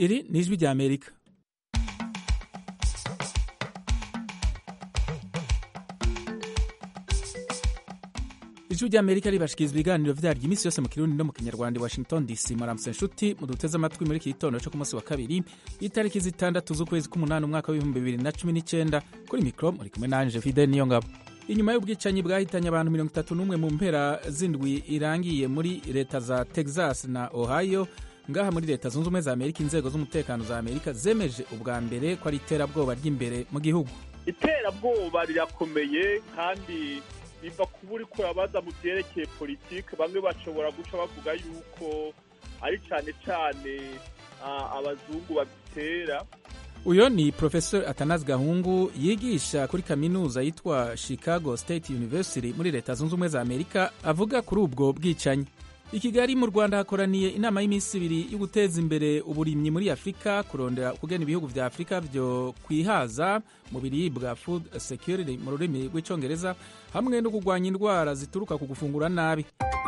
iri ni ijwi rya amerika ijwi rya amerika ribashikiriza ibiganiro vyaryo iminsi yose mu kirundi no mu kinyarwanda i washington dc muramutse nshuti muduteze amatwi muri iki gitondo co ku munsi wa kabiri itariki zitandatu z'ukwezi k'umunani umwaka w'ibihumbi bibiri na cumi n'icenda kuri mikro muri kumwe nanje fide niyo ngabo inyuma y'ubwicanyi bwahitanye abantu mirongo itatu n'umwe mu mpera z'indwi irangiye muri leta za texas na ohio ngaha muri leta zunze ubumwe za amerika inzego z'umutekano za amerika zemeje ubwa mbere ko ari iterabwoba ry'imbere mu gihugu iterabwoba rirakomeye kandi biva kuba uri kurabaza mu byerekeye politiki bamwe bashobora guca bavuga yuko ari cyane cyane abazungu babitera uyo ni professor atanazi gahungu yigisha kuri kaminuza yitwa chicago state university muri leta zunze ubumwe za amerika avuga kuri ubwo bwicanyi i kigali mu rwanda hakoraniye inama y'iminsi ibiri yo guteza imbere uburimyi muri afurika kurondera kugena ibihugu vya afurika vyo kwihaza mu biribwa food security mu rurimi rw'icongereza hamwe no kurwanya indwara zituruka ku gufungura nabi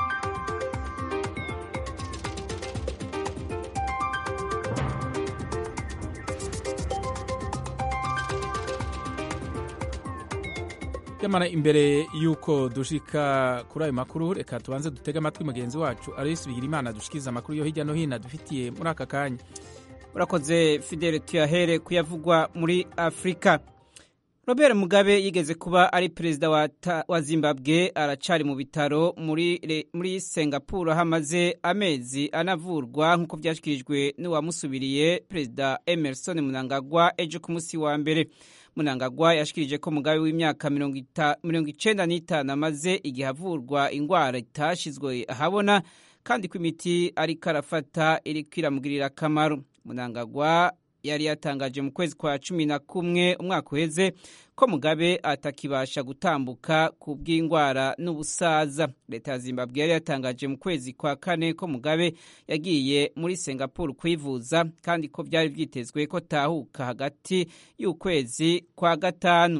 nyamara imbere y'uko dushika kuri ayo makuru reka tubanze dutege amatwi mugenzi wacu aloyisi bigirimana dushikiriza amakuru yo hirya no hino dufitiye muri aka kanya urakoze fidele tuyahere kuyavugwa muri afurika robert mugabe yigeze kuba ari perezida wa, wa zimbabwe aracari mu bitaro muri, muri singapore aho amaze amezi anavurwa nk'uko byashyikirijwe n'uwamusubiriye perezida emerson munangagwa ejo ku munsi wa mbere munangagwa yashikirije ko mugabe w'imyaka mirongo icenda n'itanu amaze igihe avurwa ingwara itashizwe ahabona kandi ko imiti ariko arafata iriko iramugirira akamaro munangagwa yari yatangaje mu kwezi kwa cumi na kumwe umwaka uheze ko mugabe atakibasha gutambuka ku bw'indwara n'ubusaza leta ya zimbabwe yari yatangaje mu kwezi kwa kane ko mugabe yagiye muri singapore kwivuza kandi ko byari byitezwe ko tahuka hagati y'ukwezi kwa gatanu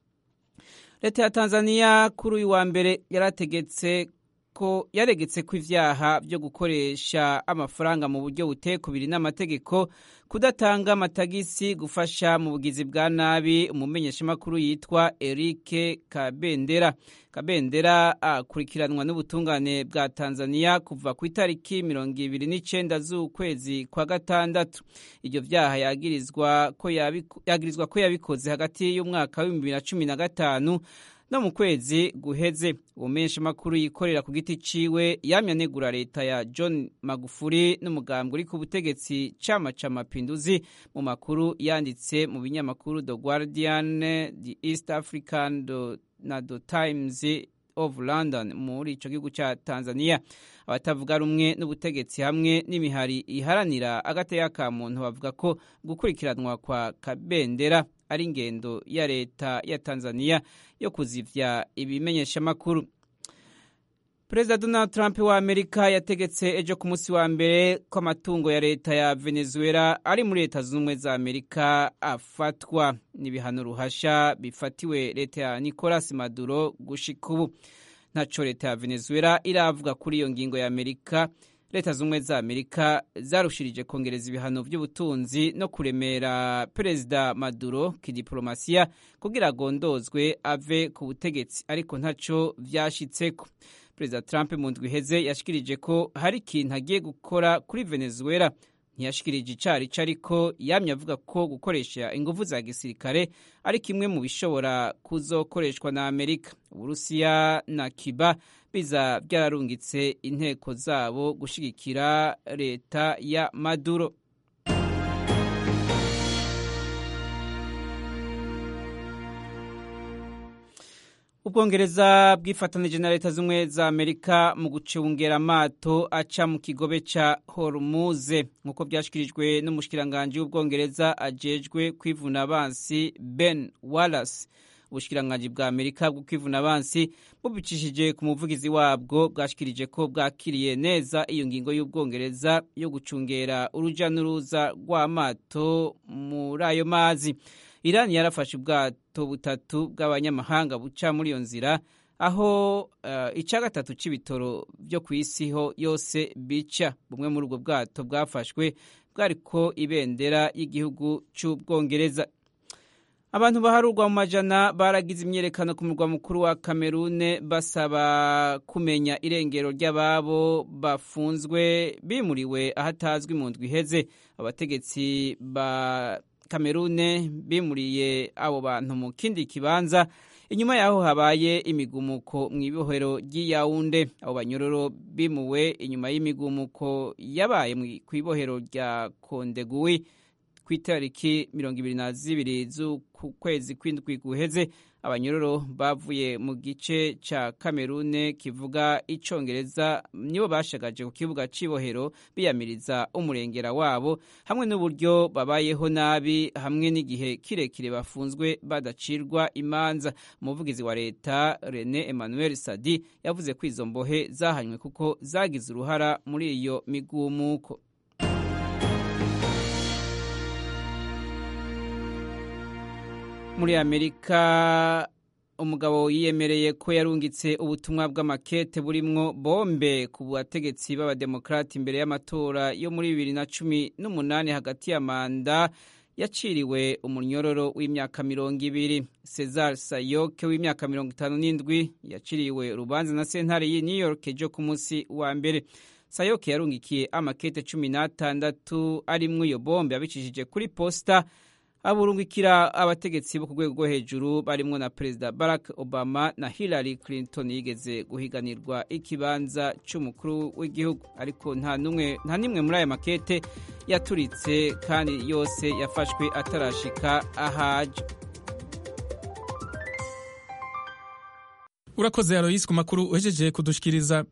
leta ya tanzania kuri uyu wa mbere yarategetse ko yaregetse ko ivyaha byo gukoresha amafaranga mu buryo butekubiri n'amategeko kudatanga amatagisi gufasha mu bugizi bwa nabi umumenyeshamakuru yitwa Eric Kabendera Kabendera akurikiranwa n'ubutungane bwa Tanzania kuva ku itariki mirongo ibiri n'icenda z'ukwezi kwa gatandatu ivyo vyaha yagirizwa ko yagirizwa ko yabikoze hagati y'umwaka w'ibihumbi bibiri na cumi na gatanu no mu kwezi guheze ubumenshi makuru yikorera ku giti ciwe yamya negura leta ya John Magufuli n'umugambwe uri ku butegetsi cama ca mapinduzi mu makuru yanditse mu binyamakuru The Guardian, The East African do, na The Times of London muri ico gihugu ca Tanzania abatavuga rumwe n'ubutegetsi hamwe n'imihari iharanira agateka ka muntu bavuga ko gukurikiranwa kwa Kabendera ari ingendo ya leta ya Tanzania yo kuzivya ibimenyeshamakuru Perezida Donald Trump wa Amerika yategetse ejo ku munsi wa mbere ko amatungo ya leta ya Venezuela ari muri leta z'ubumwe za Amerika afatwa n'ibihano ruhasha bifatiwe leta ya Nicolas Maduro gushika ubu ntaco leta ya Venezuela iravuga kuri iyo ngingo ya Amerika leta z'ubumwe za amerika zarushirije kongereza ibihano by'ubutunzi no kuremera perezida maduro kidiplomasiya kugira agondozwe ave ku butegetsi ariko ntaco vyashitseko perezida trump mu ndwi iheze yashikirije ko hari ikintu agiye gukora kuri venezuela ntiyashikirije icarico ariko yamye avuga ko gukoresha inguvu za gisirikare ari kimwe mu bishobora kuzokoreshwa na amerika uburusiya na cuba biza byararungitse inteko zabo gushigikira leta ya maduro ubwongereza bwifatanije na leta z'ubumwe za amerika mu gucungera amato aca mu kigobe ca hormuze nk'uko byashyikirijwe n'umushikiranganji w'ubwongereza ajejwe kwivuna abansi ben wallace ubushikiranganji bwa amerika bwo kwivuna abansi bubicishije ku muvugizi wabwo bwashikirije ko bwakiriye neza iyo ngingo y'ubwongereza yo gucungera uruja n'uruza rw'amato muri ayo mazi irani yarafashe ubwato butatu bw'abanyamahanga buca muri iyo nzira aho uh, ica gatatu c'ibitoro vyo ku isi ho yose bica bumwe muri ubwo bwato bwafashwe bwariko ibendera y'igihugu c'ubwongereza abantu baharurwa mu majana baragize imyerekano ku murwa mukuru wa kamerune basaba kumenya irengero ry'ababo bafunzwe bimuriwe ahatazwi mu ndwi iheze abategetsi ba kamerune bimuriye abo bantu mu kindi kibanza inyuma yaho habaye imigumuko mu ibohero ry'iyawunde abo banyororo bimuwe inyuma y'imigumuko yabaye ku ibohero rya kondeguwi ku itariki mirongo ibiri na zibiri z'ukwezi kw'indwi guheze abanyororo bavuye mu gice ca kamerune kivuga icongereza nibo bashagaje ku kibuga c'ibohero biyamiriza umurengera wabo hamwe n'uburyo babayeho nabi hamwe n'igihe kirekire bafunzwe badacirwa imanza umuvugizi wa leta rene emmanuel sadi yavuze ko izo mbohe zahanywe kuko zagize uruhara muri iyo migumuko muri amerika umugabo yiyemereye ko yarungitse ubutumwa bw'amakete burimwo bombe ku bategetsi b'abademokarati imbere y'amatora yo muri bibiri na cumi n'umunani hagati ya manda yaciriwe umunyororo w'imyaka mirongo ibiri cesar sayoke w'imyaka mirongo itanu n'indwi yaciriwe urubanza na sentare y'i new york ejo ku munsi wa mbere sayoke yarungikiye amakete cumi n'atandatu arimwo iyo bombe abicishije kuri posita aburungikira abategetsi bo ku rwego rwo hejuru barimwo na perezida barack obama na hillary clinton yigeze guhiganirwa ikibanza c'umukuru w'igihugu ariko nta n'imwe muri aya makete yaturitse kandi yose yafashwe atarashika ahaje urakoze aloyisi ku makuru uhejeje kudushikiriza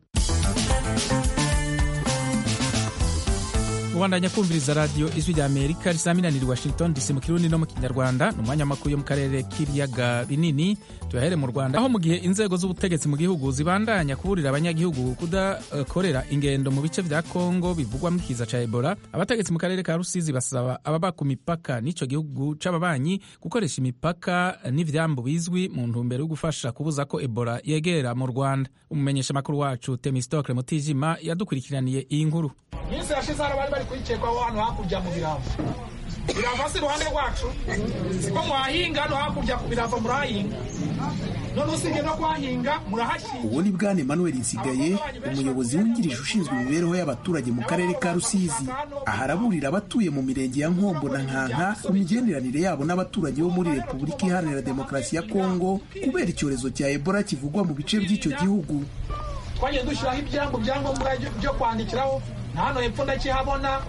ubandanya kumviriza radiyo ijwi rya amerika risaminanira washington dc mu kirundi no mu kinyarwanda ni umwanya makuru yo mu karere k'ibiyaga binini tuyahere mu rwanda aho mu gihe inzego z'ubutegetsi mu gihugu zibandanya kuburira abanyagihugu kudakorera ingendo mu bice vya kongo bivugwamo ikiza ca ebola abategetsi mu karere ka rusizi basaba ababa ku mipaka n'ico gihugu c'ababanyi gukoresha imipaka n'ivyambu bizwi mu ntumbero yo gufasha kubuza ko ebola yegera mu rwanda umumenyesha makuru wacu temistokle mutijima yadukurikiraniye iyi nkuru minsi yashize hano bari bari kuyicekwaho hano hakurya mu birava birava si iruhande rwacu siko mwahinga hano hakurya ku birava murahahinga none usibye no kuhahinga murahashyira uwo ni bwana emmanuel nsigaye umuyobozi wungirije ushinzwe imibereho y'abaturage mu karere ka rusizi aha araburira abatuye mu mirenge ya nkombo na nkanka ku migenderanire yabo n'abaturage bo muri repubulika iharanira demokarasi ya kongo kubera icyorezo cya ebola kivugwa mu bice by'icyo gihugu twagiye dushyiraho ibyambo byangombwa byo kwandikiraho na hano hepfo ndakihabona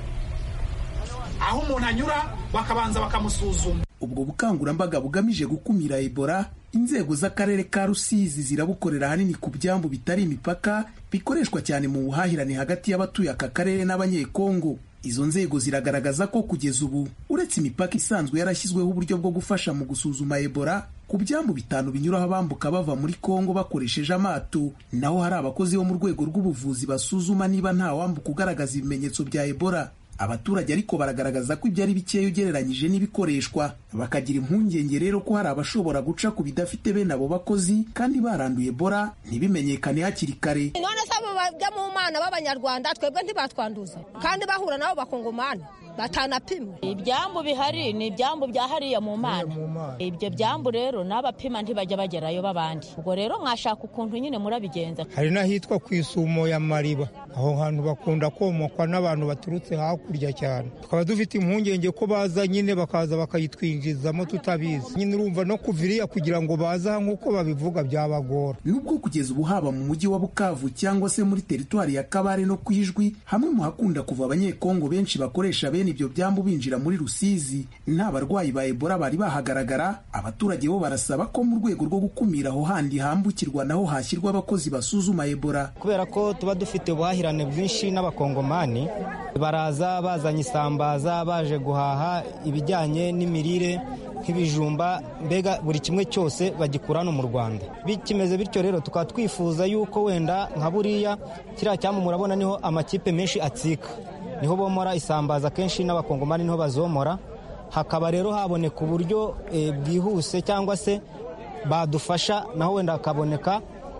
aho umuntu anyura bakabanza bakamusuzuma ubwo bukangurambaga bugamije gukumira ebola inzego z'akarere ka rusizi zirabukorera ahanini ku byambu bitari imipaka bikoreshwa cyane mu buhahirane hagati y'abatuye aka karere n'abanyekongo izo nzego ziragaragaza ko kugeza ubu uretse imipaka isanzwe yarashyizweho uburyo bwo gufasha mu gusuzuma ebola ku byambu bitanu binyuraho abambuka bava muri kongo bakoresheje amato naho hari abakozi bo mu rwego rw'ubuvuzi basuzuma niba nta wambuka ugaragaza ibimenyetso bya ebola abaturage ariko baragaragaza ko ibyo ari bikeya ugereranyije n'ibikoreshwa bakagira impungenge rero ko hari abashobora guca ku bidafite bene abo bakozi kandi baranduye ebola ntibimenyekane hakiri kare none se abo bajya mu mana b'abanyarwanda twebwe ntibatwanduza kandi bahura nabo bakongomana batanapimwe ibyambu bihari ni ibyambu bya hariya mu mana ibyo byambu rero n'abapima ntibajya bagerayo b'abandi ubwo rero mwashaka ukuntu nyine murabigenza hari n'ahitwa ku isumo ya mariba aho hantu bakunda komokwa n'abantu baturutse hakurya cyane tukaba dufite impungenge ko baza nyine bakaza bakayitwinjizamo tutabizi nyine urumva no kuva iriya kugira ngo baze aha nk'uko babivuga byabagora nubwo kugeza ubu haba mu mujyi wa bukavu cyangwa se muri teritwari ya kabare no ku ijwi hamwe mu hakunda kuva abanyekongo benshi bakoresha bene ibyo byambu binjira muri rusizi nta barwayi ba ebola bari bahagaragara abaturage bo barasaba ko mu rwego rwo gukumira aho handi hambukirwa naho hashyirwa abakozi basuzuma ebola kubera ko tuba dufite ubuhahirane bwinshi n'abakongomani baraza bazanye isambaza baje guhaha ibijyanye n'imirire nk'ibijumba mbega buri kimwe cyose bagikura hano mu rwanda bikimeze bityo rero tukaba twifuza yuko wenda nka buriya kiriya cyambu murabona niho amakipe menshi atsika niho bomora isambaza kenshi n'abakongomani niho bazomora hakaba rero haboneka uburyo bwihuse cyangwa se badufasha naho wenda hakaboneka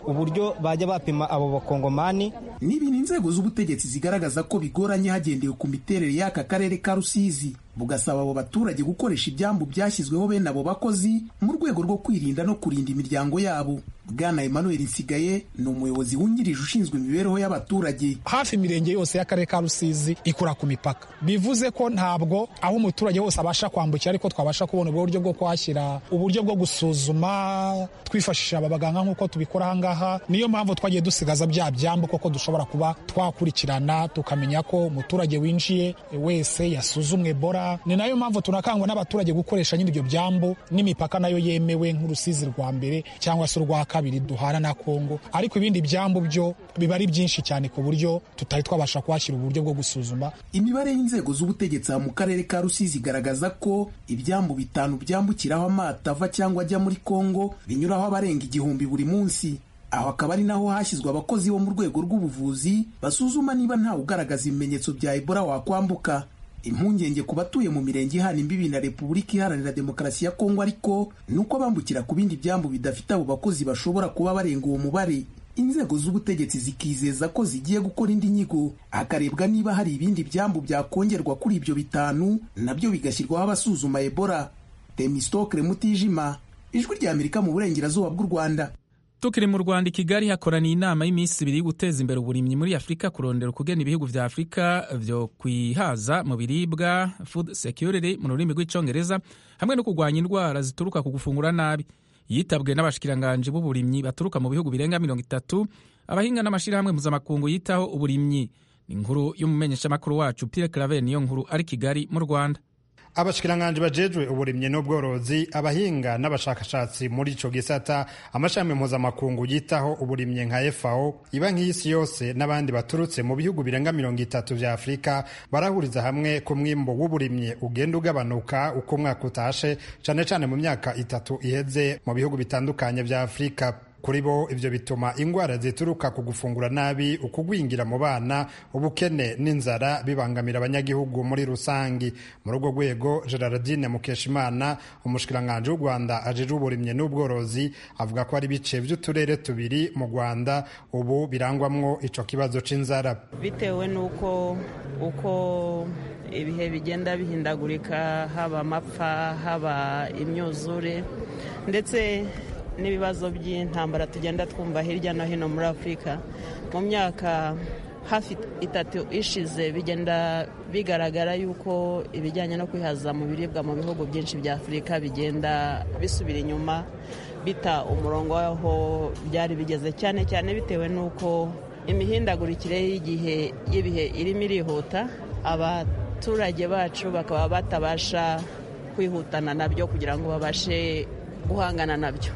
uburyo bajya bapima abo bakongomani ni ibintu inzego z'ubutegetsi zigaragaza ko bigoranye hagendewe ku miterere y'aka karere ka rusizi bugasaba abo baturage gukoresha ibyambu byashyizweho bene abo bakozi mu rwego rwo kwirinda no kurinda imiryango yabo bwana emmanuel nsigaye ni umuyobozi wungirije ushinzwe imibereho y'abaturage hafi imirenge yose y'akarere ka rusizi ikora ku mipaka bivuze ko ntabwo aho umuturage wose abasha kwambukira ariko twabasha kubona uburyo bwo kuhashyira uburyo bwo gusuzuma twifashisha aba baganga nk'uko tubikora ahangaha niyo mpamvu twagiye dusigaza bya byambu koko dushobora kuba twakurikirana tukamenya ko umuturage winjiye wese yasuzumwe bora ni nayo mpamvu tunakangwa n'abaturage gukoresha nyine ibyo byambu n'imipaka nayo yemewe nk'urusizi rwa mbere cyangwa se urwa kabiri duhana na kongo ariko ibindi byambu byo biba ari byinshi cyane ku buryo tutari twabasha kuhashyira uburyo bwo gusuzuma imibare y'inzego z'ubutegetsi mu karere ka rusizi igaragaza ko ibyambu bitanu byambukiraho amato ava cyangwa ajya muri kongo binyuraho abarenga igihumbi buri munsi aho akaba ari naho hashyizwe abakozi bo mu rwego rw'ubuvuzi basuzuma niba ntawe ugaragaza ibimenyetso bya ebola wakwambuka impungenge ku batuye mu mirenge ihana imbibi na repubulika iharanira demokarasi ya kongo ariko ni uko bambukira ku bindi byambu bidafite abo bakozi bashobora kuba barenga uwo mubare inzego z'ubutegetsi zikizeza ko zigiye gukora indi nyigo hakarebwa niba hari ibindi byambu byakongerwa kuri ibyo bitanu nabyo bigashyirwaho abasuzuma ebola temistokre mutijima ijwi rya amerika mu burengerazuba bw'u rwanda tukiri mu rwanda i kigali hakoraniye inama y'iminsi ibiri yo guteza imbere uburimyi muri afurika kurondera ukugena ibihugu vya afurika vyo kwihaza mu biribwa food security mu rurimi rw'icongereza hamwe no kurwanya indwara zituruka ku gufungura nabi yitabwe n'abashikiranganji b'uburimyi baturuka mu bihugu birenga mirongo itatu abahinga n'amashirahamwe mpuzamakungu yitaho uburimyi ni inkuru y'umumenyeshamakuru wacu pierre claver niyo nkuru ari kigali mu rwanda abashikiranganji bajejwe uburimyi n'ubworozi abahinga n'abashakashatsi muri ico gisata amashami mpuzamakungu yitaho uburimyi nka FAO iba nk'isi yose n'abandi baturutse mu bihugu birenga mirongo itatu vya Afurika barahuriza hamwe ku mwimbo w'uburimyi ugenda ugabanuka uko umwaka utashe cane cane mu myaka itatu iheze mu bihugu bitandukanye vya Afurika kuri bo ivyo bituma ingwara zituruka ku gufungura nabi ukugwingira mu bana ubukene n'inzara bibangamira abanyagihugu muri rusangi muri urwo rwego gerardine mukeshimana umushikiranganji w'u rwanda ajejwe uburimyi n'ubworozi avuga ko ari ibice vy'uturere tubiri mu rwanda ubu birangwamwo ico kibazo c'inzara bitewe n'uko uko ibihe bigenda bihindagurika haba amapfa haba imyuzure ndetse n'ibibazo by'intambara tugenda twumva hirya no hino muri afurika mu myaka hafi itatu ishize bigenda bigaragara yuko ibijyanye no kwihaza mu biribwa mu bihugu byinshi bya afurika bigenda bisubira inyuma bita umurongo w'aho byari bigeze cyane cyane bitewe n'uko imihindagurikire y'igihe y'ibihe irimo irihuta abaturage bacu bakaba batabasha kwihutana nabyo kugira ngo babashe guhangana nabyo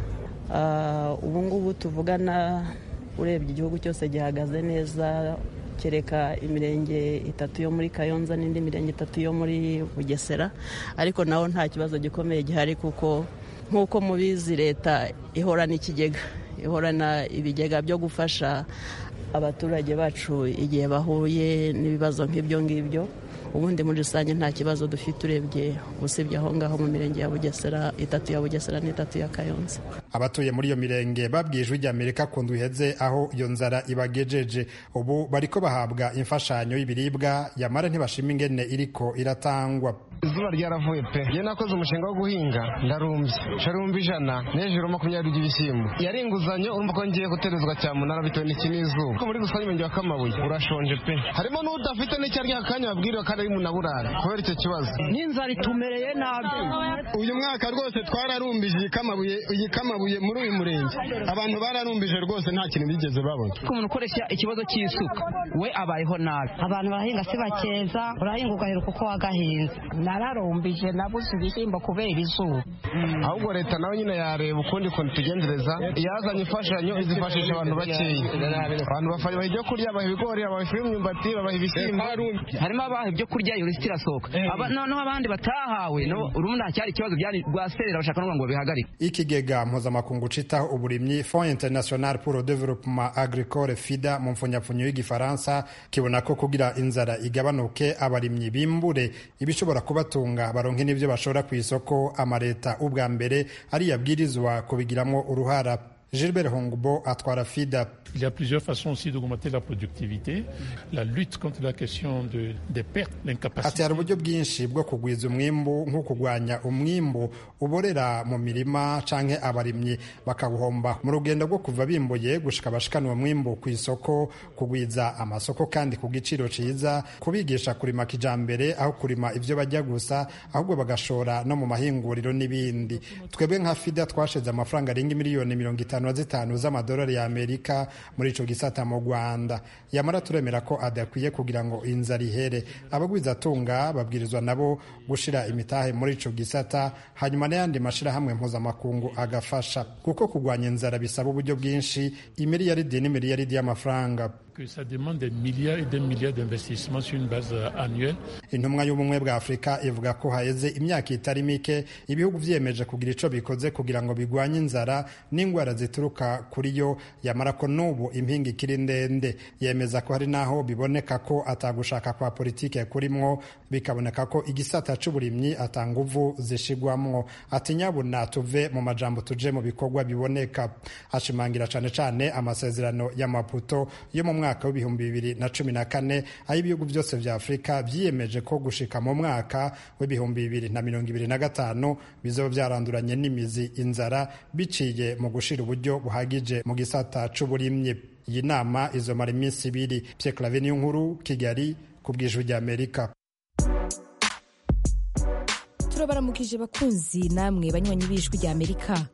ubu ngubu tuvugana urebye igihugu cyose gihagaze neza kereka imirenge itatu yo muri kayonza n'indi mirenge itatu yo muri bugesera ariko naho nta kibazo gikomeye gihari kuko nk'uko mubizi leta ihorana ikigega ihorana ibigega byo gufasha abaturage bacu igihe bahuye n'ibibazo nk'ibyo ngibyo ubundi muri rusange nta kibazo dufite urebye usibye aho ngaho mu mirenge ya bugesera itatu ya bugesera n'itatu ya kayonza abatuye muri iyo mirenge babwiye ijwi ry'amerika ku iheze aho iyo nzara ibagejeje ubu bariko bahabwa imfashanyo y'ibiribwa yamara ntibashima ingene iriko iratangwa izuba ryaravuye pe iyo nakoze umushinga wo guhinga ndarumbye sharumba ijana n'ejuru makumyabiri by'ibishyimbo yari inguzanyo urumva ko ngiye guterezwa cyamunara bitewe n'iki n'izuba ko muri rusange umurenge wa kamabuye urashonje pe harimo n'udafite n'icyo arya akanya babwiriwe kandi ari munaburara kubera icyo kibazo n'inzara itumereye nabi uyu mwaka rwose twararumbije iyi kamabuye iyi kamabuye muri uyu murenge abantu bararumbije rwose nta kintu bigeze babona ko umuntu ukoresha ikibazo cy'isuka we abayeho nabi abantu barahinga si bakeza urahinga ugaheruka uko wagahinze nararumbije nabuze ibishyimbo kubera izuba ahubwo leta nawe nyine yareba ukundi kuntu tugenzereza yazanye imfashanyo izifashisha abantu bakeya abantu babaha ibyo kurya babaha ibigori babaha ifu y'imyumbati babaha ibishyimbo harimo abaha ibyo kurya iyo lisiti irasohoka noneho abandi batahawe urumva nta cyari ikibazo byari rwaserera bashaka no ngo bihagarike ikigega mpuzamakungu citaho uburimyi fond international pour le développement agricole fida mu mfunyapfunyo y'igifaransa kibona ko kugira inzara igabanuke abarimyi bimbure ibishobora kubatunga baronke n'ibyo bashora ku isoko amaleta ubwa mbere ari yabwirizwa kubigiramwo uruhara gilbert hongbo atwara fida Il y a plusieurs façons aussi d'augmenter la productivité. La lutte contre la question de, des pertes, ati l'incapacité. hari uburyo bwinshi bwo kugwiza umwimbu nko kurwanya umwimbu uborera mu mirima canke abarimyi bakawuhomba mu rugendo rwo kuva bimbuye gushika bashikana uwo mwimbu ku isoko kugwiza amasoko kandi ku giciro ciza kubigisha kurima kijambere aho kurima ivyo bajya gusa ahubwo bagashora no mu mahinguriro n'ibindi twebwe nka fida twashize amafaranga arenga miliyoni mirongo itanu na zitanu z'amadolari ya amerika muri ico gisata mu rwanda yamara turemera ko adakwiye kugira ngo inzara ihere abagwizatunga babwirizwa nabo gushira imitahe muri ico gisata hanyuma n'ayandi mashirahamwe mpuzamakungu agafasha kuko kurwanya inzara bisaba uburyo bwinshi imiliyaridi n'imiliyaridi y'amafaranga Que ça demande des milliards et des milliards d'investissements sur une base euh, annuelle. intumwa y'ubumwe bwa afurika ivuga ko haheze imyaka itari mike ibihugu vyiyemeje kugira ico bikoze kugira ngo bigwanye inzara n'ingwara zituruka kuri yo yamara ko n'ubu impinga ikiri ndende yemeza ko hari n'aho biboneka ko atagushaka kwa politike kurimwo bikaboneka ko igisata c'uburimyi atanguvu zishigwamwo ati nyabuna tuve mu majambo tuje mu bikorwa biboneka ashimangira cane cane amasezerano ya maputo yo mu mwaka w'ibihumbi bibiri na cumi na kane aho ibihugu byose vya afurika vyiyemeje ko gushika mu mwaka w'ibihumbi bibiri na mirongo ibiri na gatanu bizoba vyaranduranye n'imizi inzara biciye mu gushira uburyo buhagije mu gisata c'uburimyi iyi nama izomara iminsi ibiri Pierre Claver niyo nkuru kigali ku bw'ijwi ry'amerika turabaramukije bakunzi namwe banywanyi b'ijwi rya amerika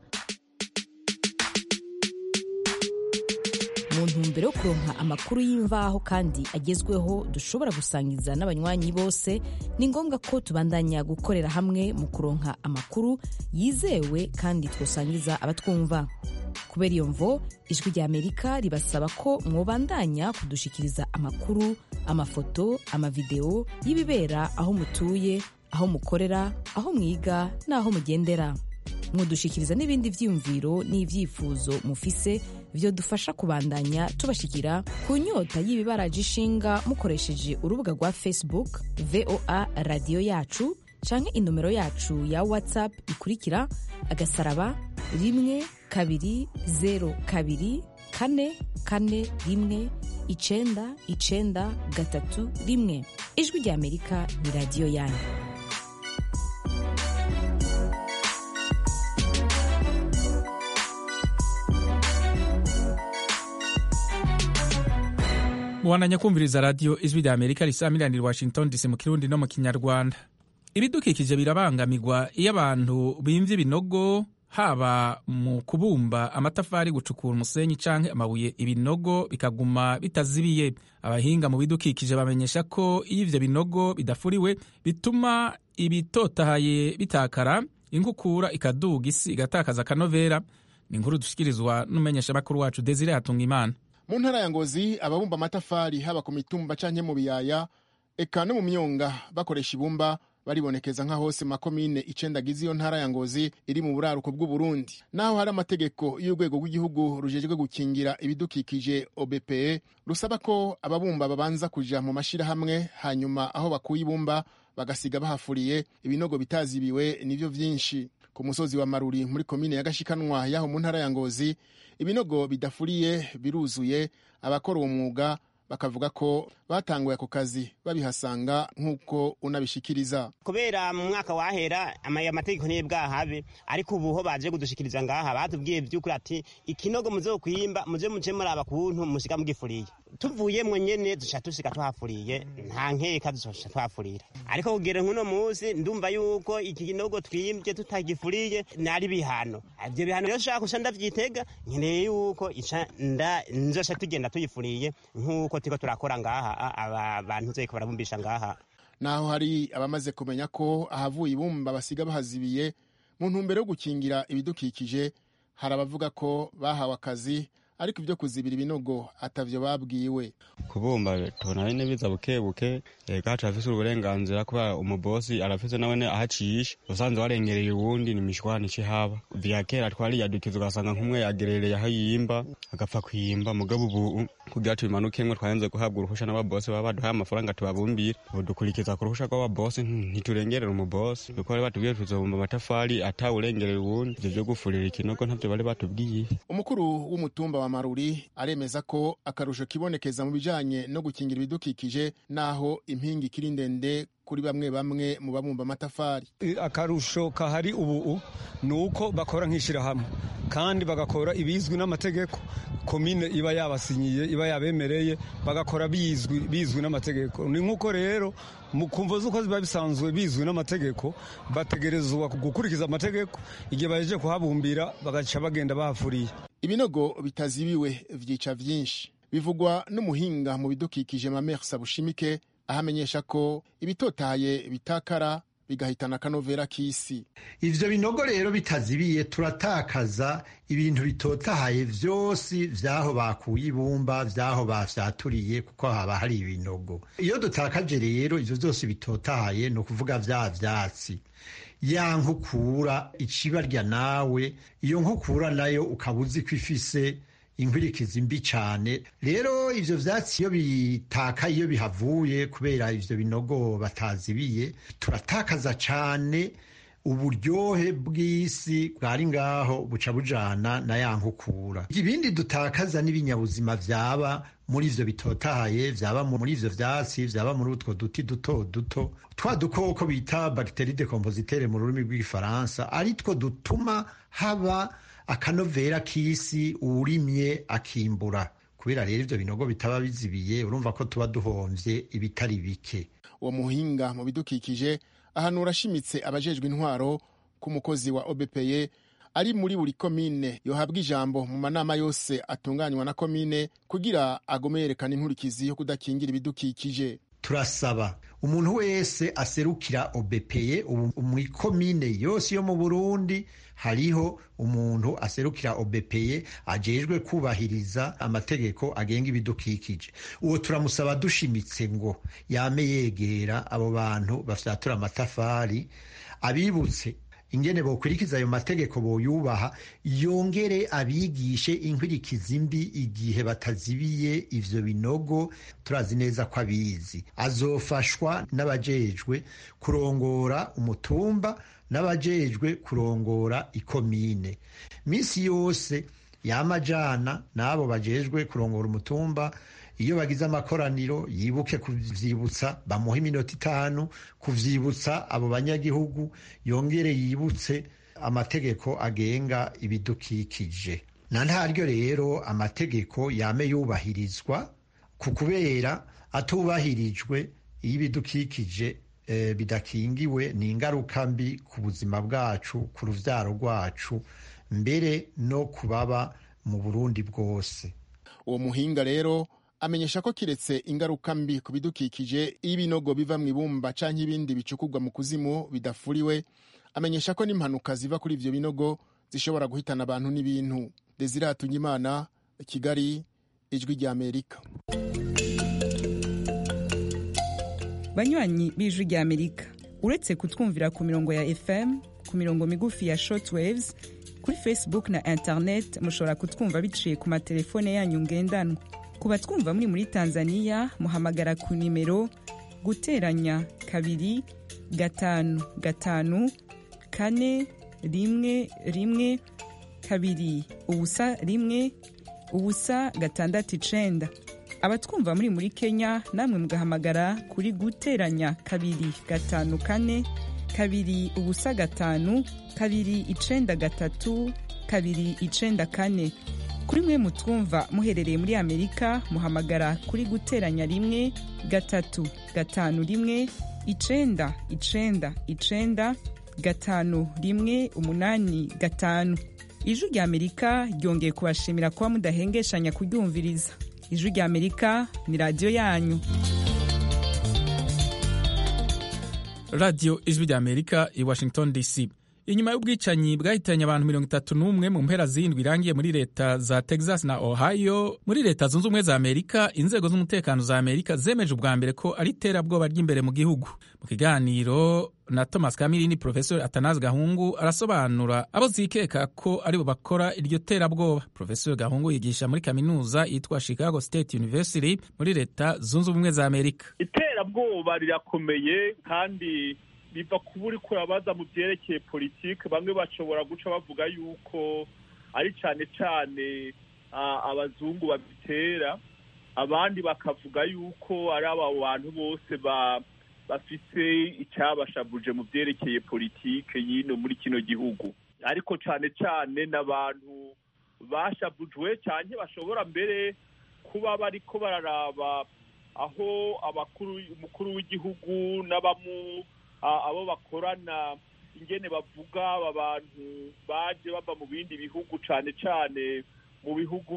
mu ntumbero yo kuronka amakuru y'imvaho kandi agezweho dushobora gusangiza n'abanywanyi bose ni ngombwa ko tubandanya gukorera hamwe mu kuronka amakuru yizewe kandi twosangiza abatwumva kubera iyo mvo ijwi rya amerika ribasaba ko mwobandanya kudushikiriza amakuru amafoto amavideo y'ibibera aho mutuye aho mukorera aho mwiga n'aho mugendera mwodushikiriza n'ibindi vyiyumviro n'ivyifuzo mufise vyodufasha kubandanya tubashikira ku nyota y'ibibaraje ishinga mukoresheje urubuga rwa facebook voa radiyo yacu canke inomero yacu ya whatsapp ikurikira agasaraba rimwe kabiri zero kabiri kane kane rimwe icenda icenda gatatu rimwe ijwi rya amerika ni radiyo yanyu muwananya kumviriza radiyo ijwi rya amerika risamiranira washington dc mu kirundi no mu kinyarwanda ibidukikije birabangamirwa iyo abantu bimvye ibinogo haba mu kubumba amatafari gucukura umusenyi canke amabuye ibinogo bikaguma bitazibiye abahinga mu bidukikije bamenyesha ko iyo ivyo binogo bidafuriwe bituma ibitotahaye bitakara inkukura ikaduga isi igatakaza akanovera ni inkuru dushikirizwa n'umumenyeshamakuru wacu desire hatunga imana mu ntara ya ngozi ababumba amatafari haba ku mitumba canke mu biyaya eka no mu myonga bakoresha ibumba baribonekeza nka hose makomine icenda agize iyo ntara ya ngozi iri mu buraruko bw'uburundi naho hari amategeko y'urwego rw'igihugu rujejwe gukingira ibidukikije obpe rusaba ko ababumba babanza kuja mu mashirahamwe hanyuma aho bakuye ibumba bagasiga bahafuriye ibinogo bitazibiwe nivyo vyinshi ku musozi wa maruri muri komine ya gashikanwa yaho mu ntara ya ngozi ibinogo bidafuriye biruzuye abakora uwo mwuga bakavuga ko batanguye ako kazi babihasanga nk'uko unabishikiriza kubera mu mwaka wahera ama- amategeko niyo bwahabe ariko ubu ho baje kudushikiriza ngaha batubwiye by'ukuri ati ikinogo muze kwimba muze muce muraba kuntu mushiga mugifuriye tuvuyemwo nyene duca dusiga tuhafuriye nta nkeka duca tuhafurira ariko kugera nk'uno munsi ndumva yuko iki kinogo twimbye tutagifuriye nari bihano ivyo bihano rero shaka kuca ndavyitega nkeneye yuko ica nda nzoca tugenda tuyifuriye nk'uko turiko turakora ngaha a- aba bantu zeko barabumbisha ngaha naho hari abamaze kumenya ko ahavuye ibumba basiga bahazibiye mu ntumbero yo gukingira ibidukikije hari abavuga ko bahawe akazi ariko ibyo kuzibira ibinogo atavyo babwiwe kubumba tubona bene biza buke buke ega turafise uburenganzira kuba umubosi arafise nawene ahacisha usanze warengereye uwundi ni mishwana haba vya kera twariyadukiza ugasanga nk'umwe yagerereye aho yimba agapfa kwimba mugabo ubu kugira tubimanukemwe twarenze guhabwa uruhusha n'ababosi baba baduhaye amafaranga tubabumbire ubu dukurikiza ku ruhusha rw'ababosi ntiturengerera umubosi kuko bari batubwiye tuzobumba amatafari atawurengerera uwundi ivyo vyo gufurira ikinogo ntavyo bari batubwiye umukuru w'umutumba wa maruri aremeza ko akarusho kibonekeza mu bijanye no gukingira ibidukikije naho impinga ikiri ndende kuri bamwe bamwe mu babumba amatafari akarusho kahari ubu ni uko bakora nk'ishyirahamwe kandi bagakora ibizwi n'amategeko komine iba yabasinyiye iba yabemereye bagakora bizwi bizwi n'amategeko ni nk'uko rero mu kumva z'uko biba bisanzwe bizwi n'amategeko bategerezwa gukurikiza amategeko igihe bahejeje kuhabumbira bagaca bagenda bahafuriye ibinogo bitazibiwe vyica vyinshi bivugwa n'umuhinga mu bidukikije mamer sabushimike ahamenyesha ko ibitotaye bitakara bigahitana akanovera k'isi ivyo binogo rero bitazibiye turatakaza ibintu bitotahaye vyose vyaho bakuye ibumba vyaho bafyaturiye kuko haba hari ibinogo iyo dutakaje rero ivyo vyose bitotahaye ni ukuvuga vya vyatsi ya nkukura icibarya nawe iyo nkukura nayo ukaba uzi ko ifise inkwirikizi mbi cyane rero ivyo vyatsi iyo bitaka iyo bihavuye kubera ivyo binogo batazibiye turatakaza cane uburyohe bw'isi bwari ngaho buca bujana na ya nkukura ibindi dutakaza n'ibinyabuzima vyaba muri ivyo bitotahaye vyaba muri ivyo vyatsi vyaba muri utwo duti duto duto twa dukoko bita bagiteri decompositere mu rurimi rw'igifaransa ari two dutuma haba akanovera k'isi uwurimye akimbura kubera rero ivyo binogo bitaba bizibiye urumva ko tuba duhomvye ibitari bike uwo muhinga mu bidukikije ahanura ashimitse abajejwe intwaro ku mukozi wa obepeye ari muri buri komine yohabwa ijambo mu manama yose atunganywa na komine kugira agome yerekana inkurikizi yo kudakingira ibidukikije turasaba umuntu wese aserukira obepeye ubu mu ikomine yose yo mu burundi hariho umuntu aserukira obepeye ajejwe kubahiriza amategeko agenga ibidukikije uwo turamusaba dushimitse ngo yame yegera abo bantu bafyatura amatafari abibutse ingene bokwirikiza ayo mategeko boyubaha yongere abigishe inkwirikizi mbi igihe batazibiye ivyo binogo turazi neza ko abizi azofashwa n'abajejwe kurongora umutumba n'abajejwe kurongora ikomine misi yose yamajana n'abo bajejwe kurongora umutumba iyo bagize amakoraniro yibuke kuvyibutsa bamuha iminota itanu kuvyibutsa abo banyagihugu yongere yibutse amategeko agenga ibidukikije na ntaryo rero amategeko yame yubahirizwa ku kubera atubahirijwe iyo ibidukikije eh, bidakingiwe ni ingaruka mbi ku buzima bwacu ku ruvyaro rwacu mbere no kubaba mu burundi bwose uwo muhinga rero amenyesha ko kiretse ingaruka mbi ku bidukikije iyo ibinogo biva mu ibumba canke ibindi bicukurwa mu kuzimu bidafuriwe amenyesha ko n'impanuka ziva kuri ivyo binogo zishobora guhitana abantu n'ibintu desire hatunyimana kigali ijwi rya amerika banywanyi b'ijwi rya amerika uretse kutwumvira ku mirongo ya fm ku mirongo migufi ya shortwaves kuri facebook na internet mushobora kutwumva biciye ku matelefone yanyu ngendanwa ku batwumva muri muri tanzania muhamagara ku nimero guteranya kabiri gatanu gatanu kane rimwe rimwe kabiri ubusa rimwe ubusa gatandatu icenda abatwumva muri muri kenya namwe mugahamagara kuri guteranya kabiri gatanu kane kabiri ubusa gatanu kabiri icenda gatatu kabiri icenda kane kuri mwe mutwumva muherereye muri amerika muhamagara kuri guteranya rimwe gatatu gatanu rimwe icenda icenda icenda gatanu rimwe umunani gatanu ijwi rya amerika ryongeye kubashimira kuba mudahengeshanya kuryumviriza ijwi rya amerika ni radiyo yanyu radiyo ijwi rya amerika i washington dc inyuma y'ubwicanyi bwahitanye abantu mirongo itatu n'umwe mu mpera z'indwi irangiye muri leta za texas na ohio muri leta zunze ubumwe za amerika inzego z'umutekano za amerika zemeje ubwa mbere ko ari iterabwoba ry'imbere mu gihugu mu kiganiro na thomas kamirini profesor atanazi gahungu arasobanura abo zikeka ko aribo bakora iryo terabwoba profesor gahungu yigisha muri kaminuza yitwa chicago state university muri leta zunze ubumwe za amerika iterabwoba rirakomeye kandi biva kuba uri kurabaza mu byerekeye politiki bamwe bashobora guca bavuga yuko ari cyane cyane abazungu babitera abandi bakavuga yuko ari aba bantu bose bafite icyabashabuje mu byerekeye politiki y'ino muri kino gihugu ariko cyane cyane n'abantu bashabujwe cyane bashobora mbere kuba bari ko bararaba aho abakuru umukuru w'igihugu n'abamu abo bakorana ingene bavuga aba bantu baje bava mu bindi bihugu cyane cyane mu bihugu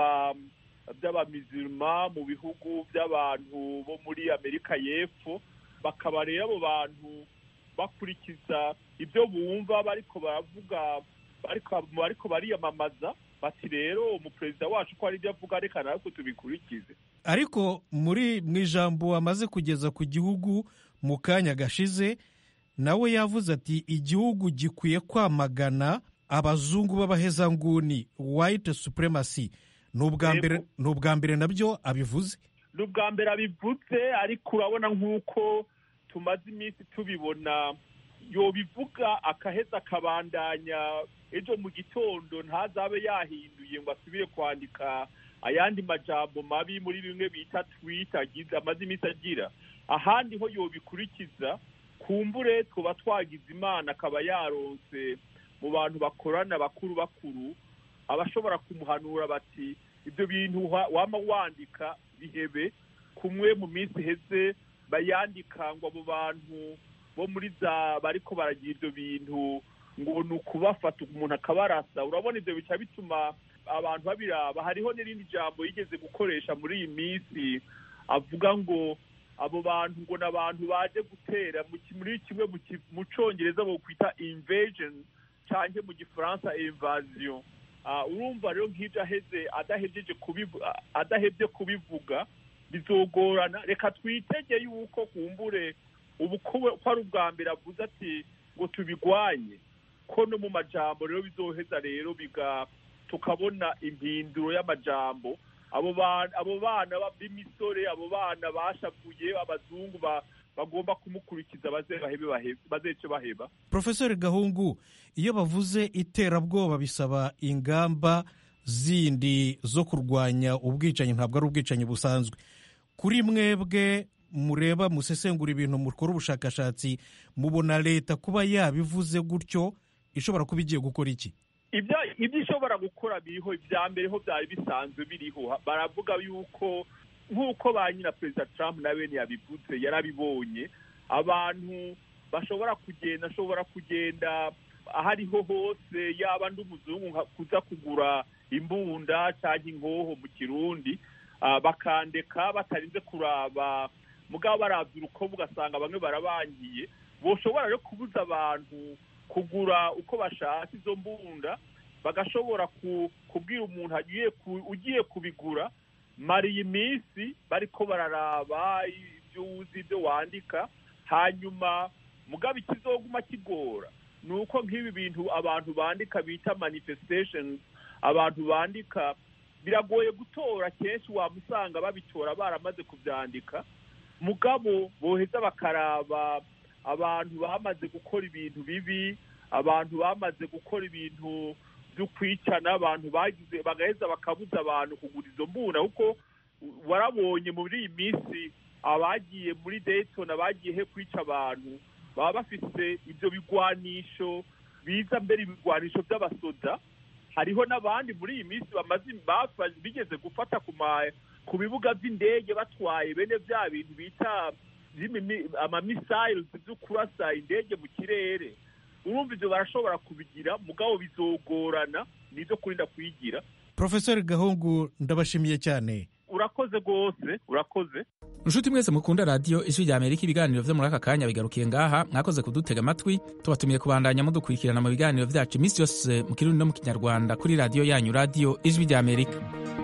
by'abamizirima mu bihugu by'abantu bo muri amerika y'epfo bakaba rero abo bantu bakurikiza ibyo bumva bariko baravuga bariko bariyamamaza bati rero umuperezida wacu ko ari ibyo avuga reka natwe tubikurikize ariko muri mu ijambo amaze kugeza ku gihugu mu kanya gashize nawe yavuze ati igihugu gikwiye kwamagana abazungu b'abahezanguni white supremacy ni ubwa mbere nabyo abivuze ni ubwa mbere abivuze ariko urabona nk'uko tumaze iminsi tubibona yobivuga akaheza akabandanya ejo mu gitondo ntazabe yahinduye ngo asubire kwandika ayandi majambo mabi muri bimwe bita twita amaze iminsi agira ahandi ho yobikurikiza kumbure tuba twagize imana akaba yaronse mu bantu bakorana bakuru bakuru abashobora kumuhanura bati ibyo bintu wama wandika bihebe kumwe mu minsi iheze bayandika ngo abo bantu bo muri za bariko baragira ibyo bintu ngo ni ukubafata umuntu akabarasa urabona ibyo bica bituma abantu babiraba hariho n'irindi jambo yigeze gukoresha muri iyi minsi avuga ngo abo bantu ngo ni abantu baje gutera muri kimwe mu cyongereza bokwita invasion cyangwa mu gifaransa invasion urumva rero nk'ibyo aheze adahebye kubivuga bizogorana reka twitege yuko kumbure ubu ko ari ubwa mbere avuze ati ngo tubigwanye ko no mu majambo rero bizoheza rero biga tukabona impinduro y'amajambo abo bana b'imisore abo bana bashavuye abazungu bagomba kumukurikiza bazece baheba profesori gahungu iyo bavuze iterabwoba bisaba ingamba zindi zo kurwanya ubwicanyi ntabwo ari ubwicanyi busanzwe kuri mwebwe mureba musesengura ibintu mukora ubushakashatsi mubona leta kuba yabivuze gutyo ishobora kuba igiye gukora iki ibyo ishobora gukora biriho ibya mbere ho byari bisanzwe biriho baravuga yuko nk'uko ba nyina perezida Trump na bene yabivuze yarabibonye abantu bashobora kugenda ashobora kugenda aho ariho hose yaba ndi umuzungu kuza kugura imbunda cyangwa inkoho mu kirundi bakandeka batarinze kuraba mugabo barabya urukobo ugasanga bamwe barabangiye boshobora rero kubuza abantu kugura uko bashaka izo mbunda bagashobora kubwira umuntu ugiye kubigura mara iyi minsi bariko bararaba ibyo uzi ibyo wandika hanyuma mugabo ikizoguma kigora ni uko nk'ibi bintu abantu bandika bita manifestation abantu bandika biragoye gutora kenshi wamusanga babitora baramaze kubyandika mugabo boheza bakaraba abantu bamaze gukora ibintu bibi abantu bamaze gukora ibintu byo kwicana abantu bagize bagaheza bakabuza abantu kugura izo mbunda kuko warabonye muri iyi minsi abagiye muri Dayton abagiye he kwica abantu baba bafite ibyo bigwanisho biza mbere ibigwanisho by'abasoda hariho n'abandi muri iyi minsi bamaze bigeze gufata ku bibuga by'indege batwaye bene bya bintu bita amamisayiro byo kurasa indege mu kirere urumva ibyo barashobora kubigira mugabo bizogorana nibyo kurinda kuyigira profesori gahungu ndabashimiye cyane urakoze rwose urakoze inshuti mwese mukunda radiyo ijwi rya amerika ibiganiro vyo muri aka kanya bigarukiye ngaha mwakoze kudutega amatwi tubatumiye kubandanya mudukurikirana mu biganiro vyacu iminsi yose mu kirundi no mu kinyarwanda kuri radiyo yanyu radiyo ijwi rya amerika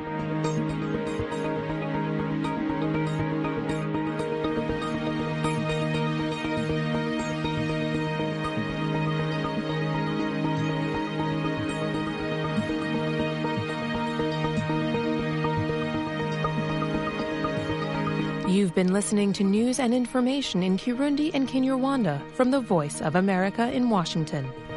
You've been listening to news and information in Kirundi and Kinyarwanda from the Voice of America in Washington.